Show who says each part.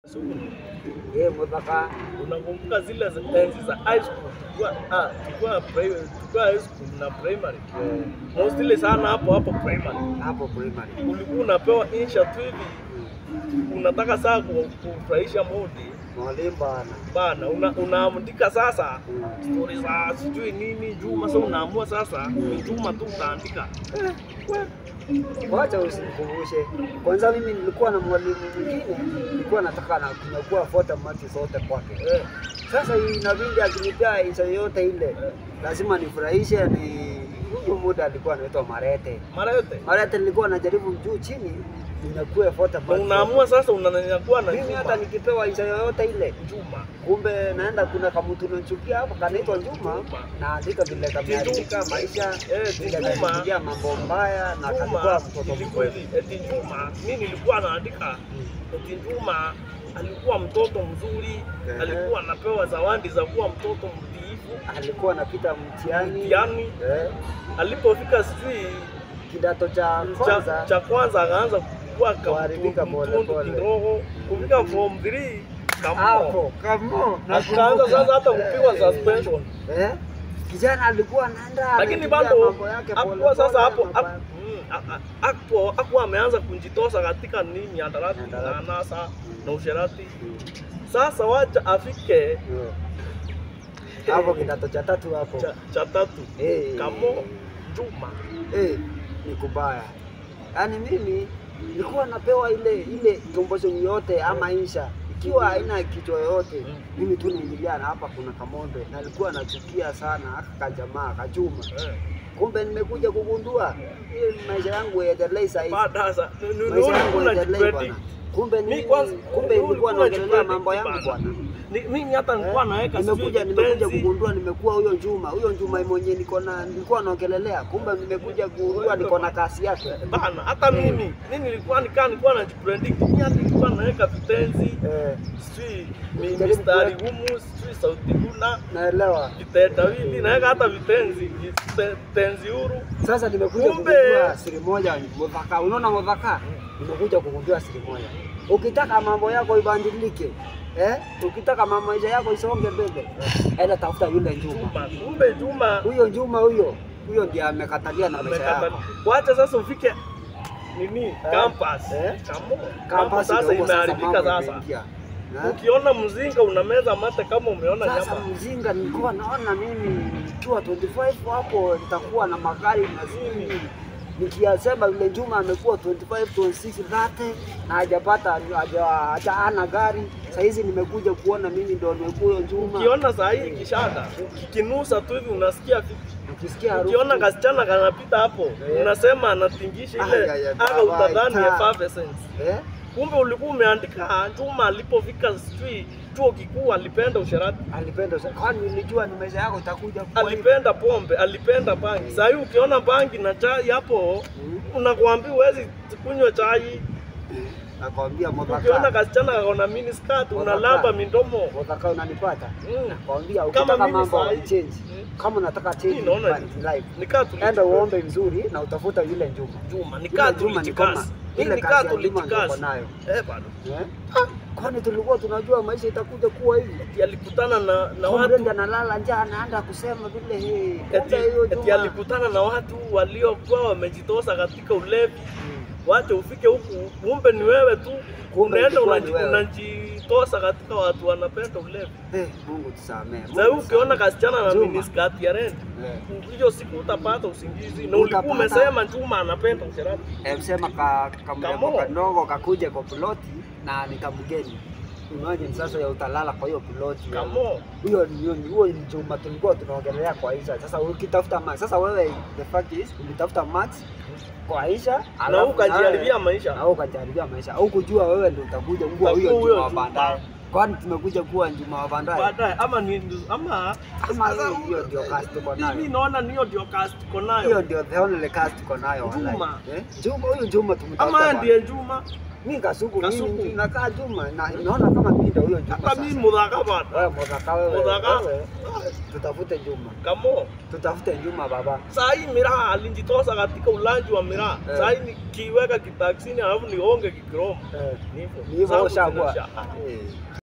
Speaker 1: Eh, Muthaka.
Speaker 2: Unakumbuka zile za- enzi za high school tulikuwa ah, tulikuwa pri- tulikuwa high school na primary.
Speaker 1: Eh,
Speaker 2: Mostly sana hapo hapo primary.
Speaker 1: hapo primary.
Speaker 2: Ulikuwa unapewa insha tu hivi unataka saa ku- kufurahisha modi
Speaker 1: Mwalimu bana.
Speaker 2: bana, una, unaandika sasa
Speaker 1: Mm.
Speaker 2: stori za sijui nini Juma. Sasa unaamua sasa ni Juma tu utaandika
Speaker 1: Wacha usinikumbushe. Kwanza mimi nilikuwa na mwalimu mwingine, nilikuwa nataka na kunyakua photo mati zote kwake.
Speaker 2: eh,
Speaker 1: Sasa inabidi akinipea insha yote ile, lazima nifurahishe. Ni huyu muda alikuwa anaitwa Marete.
Speaker 2: mara yote
Speaker 1: Marete nilikuwa najaribu juu chini ninyakue photo
Speaker 2: na
Speaker 1: mati
Speaker 2: unaamua sasa unanyakuwa na
Speaker 1: zote. Mimi hata
Speaker 2: Juma
Speaker 1: nikipewa insha yoyote ile
Speaker 2: Juma
Speaker 1: kumbe naenda kuna kamutu nachukia hapo kanaitwa Juma, naandika vile kameandika maisha
Speaker 2: Eh,
Speaker 1: vile
Speaker 2: Juma.
Speaker 1: kamepitia mambo mbaya na kalikuwa
Speaker 2: Juma
Speaker 1: mtoto
Speaker 2: ilikuwa
Speaker 1: mkweli.
Speaker 2: hivi, eti Juma mimi nilikuwa naandika eti Juma alikuwa mtoto mzuri,
Speaker 1: Ehe.
Speaker 2: alikuwa anapewa zawadi za kuwa mtoto mtiifu
Speaker 1: Alikuwa anapita mtihani
Speaker 2: mtihani.
Speaker 1: eh,
Speaker 2: Alipofika sijui
Speaker 1: kidato cha
Speaker 2: cha,
Speaker 1: kwanza
Speaker 2: cha kwanza akaanza kukua
Speaker 1: Kuharibika pole
Speaker 2: kamtundu
Speaker 1: pole.
Speaker 2: kidogo, kufika form 3 kamo
Speaker 1: hapo kamo
Speaker 2: akaanza sasa hata kupigwa suspension,
Speaker 1: eh, kijana alikuwa anaenda
Speaker 2: lakini
Speaker 1: anapitia
Speaker 2: bado
Speaker 1: mambo yake pole
Speaker 2: hakuwa sasa
Speaker 1: pole,
Speaker 2: hapo
Speaker 1: mambo
Speaker 2: hapo- mm, a- a- hapo hakuwa ameanza kujitosa katika nini mihadarati na
Speaker 1: Mihadarati.
Speaker 2: anasa na usherati. Sasa wacha afike
Speaker 1: Eh, hapo kidato cha tatu hapo
Speaker 2: cha, cha tatu
Speaker 1: Eh.
Speaker 2: kamo Juma
Speaker 1: eh, ni kubaya. Yaani mimi nilikuwa napewa ile ile composition yote ama insha ikiwa haina kichwa yoyote,
Speaker 2: Mm.
Speaker 1: mimi tu naingilia na hapa kuna kamonde, na nilikuwa nachukia sana aka kajamaa kachuma.
Speaker 2: eh.
Speaker 1: Kumbe nimekuja kugundua hii maisha yangu yaendelee saa hizi,
Speaker 2: Baada sasa ni- ni-
Speaker 1: maisha
Speaker 2: ni-
Speaker 1: yangu
Speaker 2: una
Speaker 1: yaendelee
Speaker 2: jipredict.
Speaker 1: bwana. Kumbe
Speaker 2: Mi
Speaker 1: ni
Speaker 2: kwanza-
Speaker 1: kumbe
Speaker 2: wewe
Speaker 1: nilikuwa
Speaker 2: ulikuwa
Speaker 1: naongelea
Speaker 2: unajipredict
Speaker 1: mambo yangu
Speaker 2: bana.
Speaker 1: bwana.
Speaker 2: Ni- mimi hata nilikuwa naweka sijui
Speaker 1: nimekuja nimekuja
Speaker 2: kitenzi.
Speaker 1: kugundua nimekuwa huyo Juma, huyo Juma mwenye niko na nilikuwa naongelelea, kumbe nimekuja kugundua niko na kasi yake.
Speaker 2: bana hata mimi mimi nilikuwa nikaa nilikuwa najipredict mimi hata nilikuwa naweka vitenzi
Speaker 1: Eh,
Speaker 2: sijui mi-
Speaker 1: Jaribu
Speaker 2: mistari
Speaker 1: kuweka.
Speaker 2: gumu sijui sauti huna
Speaker 1: naelewa.
Speaker 2: vitetawili naweka hata vitenzi vite- tenzi huru
Speaker 1: Sasa nimekuja
Speaker 2: Kumbe.
Speaker 1: kugundua siri moja, mudhaka. Unaona mudhaka, nimekuja kugundua siri moja. Ukitaka mambo yako ibadilike, eh, ukitaka mambo maisha yako isonge mbele, enda tafuta yule Juma.
Speaker 2: Juma kumbe Juma
Speaker 1: Huyo Juma huyo huyo ndiye amekatalia na maisha
Speaker 2: amekata
Speaker 1: yako.
Speaker 2: wacha sasa ufike nini campus
Speaker 1: eh.
Speaker 2: Kamo.
Speaker 1: Campus
Speaker 2: Campus sasa
Speaker 1: ndio huko
Speaker 2: imeharibika
Speaker 1: mambo
Speaker 2: sasa
Speaker 1: imeingia. Eh?
Speaker 2: ukiona mzinga unameza mate kama umeona
Speaker 1: Sasa
Speaker 2: nyama
Speaker 1: mzinga nilikuwa naona mimi nikiwa 25 hapo nitakuwa na magari mazini. Nikiyasema yule Juma amekuwa 25, 26, 30 na hajapata haja haja ana gari. Saa hizi nimekuja kuona mimi ndo nimekuwa huyo Juma.
Speaker 2: ukiona saa hii kishada kikinusa tu hivi unasikia vipi?
Speaker 1: Ukisikia harufu
Speaker 2: ukiona kasichana kanapita hapo
Speaker 1: Eh.
Speaker 2: unasema anatingisha
Speaker 1: Ay,
Speaker 2: ile
Speaker 1: ay, ay,
Speaker 2: aka
Speaker 1: baba,
Speaker 2: utadhani
Speaker 1: ita.
Speaker 2: effervescence
Speaker 1: eh?
Speaker 2: kumbe ulikuwa umeandika Juma alipofika sijui chuo kikuu alipenda usherati
Speaker 1: Alipenda sana. Kwani nilijua ni maisha yako itakuja kuwa hivi.
Speaker 2: alipenda pombe alipenda bangi saa hii ukiona bangi na chai hapo
Speaker 1: Mm.
Speaker 2: unakuambia huwezi kunywa chai
Speaker 1: Nakwambia
Speaker 2: ukiona
Speaker 1: Modhaka.
Speaker 2: kasichana kakona miniskirt unalamba mindomo
Speaker 1: Modhaka unanipata?
Speaker 2: Mm.
Speaker 1: Nakwambia
Speaker 2: Kama
Speaker 1: ukitaka
Speaker 2: mimi
Speaker 1: mambo
Speaker 2: saa hii.
Speaker 1: change.
Speaker 2: Mm.
Speaker 1: Kama unataka change
Speaker 2: Mimi naona
Speaker 1: in life.
Speaker 2: nikaa
Speaker 1: Enda uombe vizuri na utafuta yule Juma.
Speaker 2: Juma nikaa
Speaker 1: Yule Juma ni kama
Speaker 2: tulijikazi hii
Speaker 1: ile
Speaker 2: nikaa
Speaker 1: kazi ya Juma ndio uko
Speaker 2: tulijikazi
Speaker 1: nayo.
Speaker 2: eh bado
Speaker 1: Eh? Kwani tulikuwa tunajua maisha itakuja kuwa hivi?
Speaker 2: Eti alikutana na na
Speaker 1: Kumbe
Speaker 2: watu
Speaker 1: ndio analala njaa anaanza kusema vile hii.
Speaker 2: eti,
Speaker 1: Kumbe hiyo
Speaker 2: eti
Speaker 1: Juma.
Speaker 2: alikutana na watu waliokuwa wamejitosa katika ulevi
Speaker 1: Mm.
Speaker 2: wache ufike huku kumbe ni wewe tu
Speaker 1: Kumbe
Speaker 2: unaenda
Speaker 1: ilikuwa ni
Speaker 2: unaji-
Speaker 1: wewe.
Speaker 2: unajitosa katika watu wanapenda ulevi
Speaker 1: Eh, Mungu tusamee.
Speaker 2: sasa hivi ukiona kasichana na
Speaker 1: Juma.
Speaker 2: miniskati ya rent
Speaker 1: Eh.
Speaker 2: hiyo siku utapata usingizi na ulikuwa
Speaker 1: Utapata.
Speaker 2: umesema Juma anapenda usherati
Speaker 1: Eh, msema ka kamrembo
Speaker 2: Kamo.
Speaker 1: kadogo kakuje kwa ploti na nikamgeni. Imagine sasa ya utalala kwa hiyo ploti.
Speaker 2: kamo
Speaker 1: Huyo ni huo ni Juma tulikuwa tunaongelea kwa Aisha. Sasa ukitafuta Max, sasa wewe the fact is ulitafuta Max kwa Aisha
Speaker 2: na
Speaker 1: alafu
Speaker 2: ukajiharibia
Speaker 1: nawe-
Speaker 2: maisha
Speaker 1: na wewe ukajaribia maisha au kujua wewe ndio utakuja kuwa
Speaker 2: Utakuwa
Speaker 1: huyo
Speaker 2: huyo
Speaker 1: Juma wa
Speaker 2: Juma.
Speaker 1: baadaye. Kwani tumekuja kuwa Juma wa baadaye?
Speaker 2: baadaye ama ni ama
Speaker 1: Ama
Speaker 2: sasa
Speaker 1: hiyo ndio cast tuko nayo.
Speaker 2: mimi naona niyo ndio cast tuko
Speaker 1: Hiyo
Speaker 2: nayo
Speaker 1: ndio the only cast tuko nayo wallahi.
Speaker 2: Juma.
Speaker 1: Eh? Juma huyu Juma tumtafuta.
Speaker 2: ama
Speaker 1: bwana.
Speaker 2: ndiye Juma
Speaker 1: Mimi Kasuku,
Speaker 2: Kasuku.
Speaker 1: mimi nakaa Juma na naona kama mimi ndio huyo Juma.
Speaker 2: Hata
Speaker 1: sasa.
Speaker 2: mimi mudhaka bana.
Speaker 1: Wewe Mudhaka wewe.
Speaker 2: Mudhaka.
Speaker 1: wewe, Tutafute Juma.
Speaker 2: Kamo.
Speaker 1: Tutafute Juma baba.
Speaker 2: Saa hii miraa alinjitosa katika ulanji wa miraa.
Speaker 1: Eh.
Speaker 2: Saa hii nikiweka kitaksini alafu nionge kikiromo.
Speaker 1: Eh.
Speaker 2: Ni hivyo.
Speaker 1: Ni hivyo
Speaker 2: Zangu
Speaker 1: ushakuwa.
Speaker 2: zinasha-
Speaker 1: Eh.